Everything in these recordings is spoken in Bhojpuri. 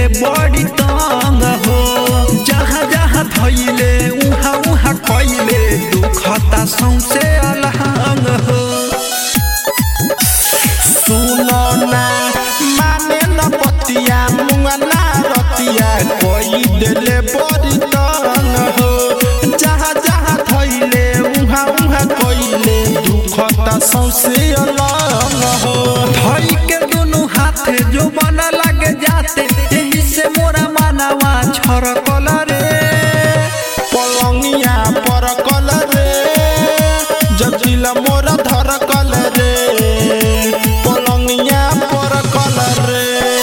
देले बड़ी तंग हो जहाँ जहाँ धैले उहाँ उहाँ कैले दुखता सौसे अलहंग हो सुनो ना माने न पतिया मुंगा ना रतिया कोई देले बड़ी तंग हो जहाँ जहाँ थैले उहाँ उहाँ कोइले दुखता सौसे अलग हो धई के दोनों हाथ जो बना लगे जाते यही से मोरा मानवा छरकल रे पलंगिया पर रे जटिला मोर धर रे पलंगिया पर रे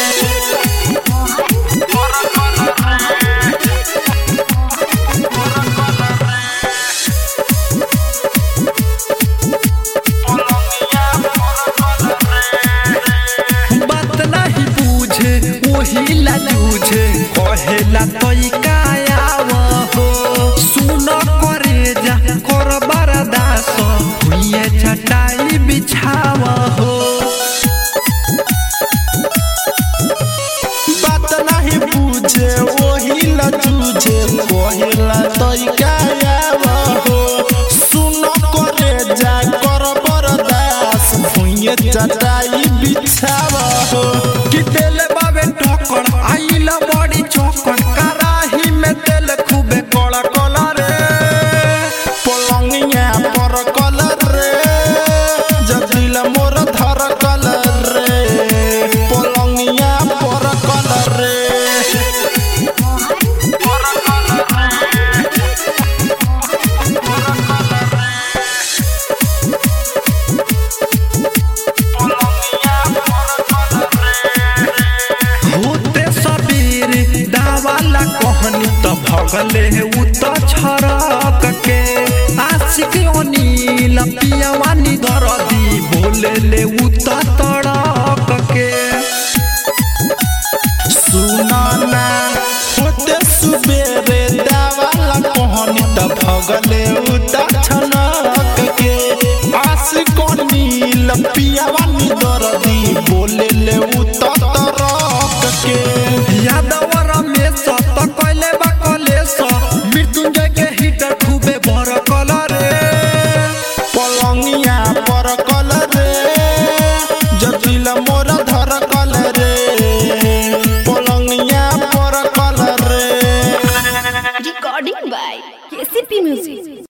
बात नहीं पूछे वही ला जूझे कहेला तई कायाव हो सुन करे जा कर बरदास हुए चटाई बिछाव हो बात नहीं पूछे वही ला जूझे कहेला तरीका हो सुन करे जा कर बरदास भुइए चटाई बिछाव हो कि तेल बाबे ठोकर आइला बड़ी चौकर कराही में तेल खूबे कड़ा कला रे पलंगिया पर रे जटिला मोर धर रे पलंगिया पर रे होते सबीर दावाला कहनी त भगले उ त छरक के आशिक अनिल पियवानी दरदी बोले ले उ त तड़क के सुनाना होते सुबेरे दावाला कहनी त भगले उता छनक के आस नील पियावानी दरदी बोले ले उता तरक के यादवर में सत कैले बा कलेस मृत्युंजय के हिटर खूबे भर कलर रे पलंगिया पर रे जटिल मोर धर रे पलंगिया पर रे Recording by KCP Music.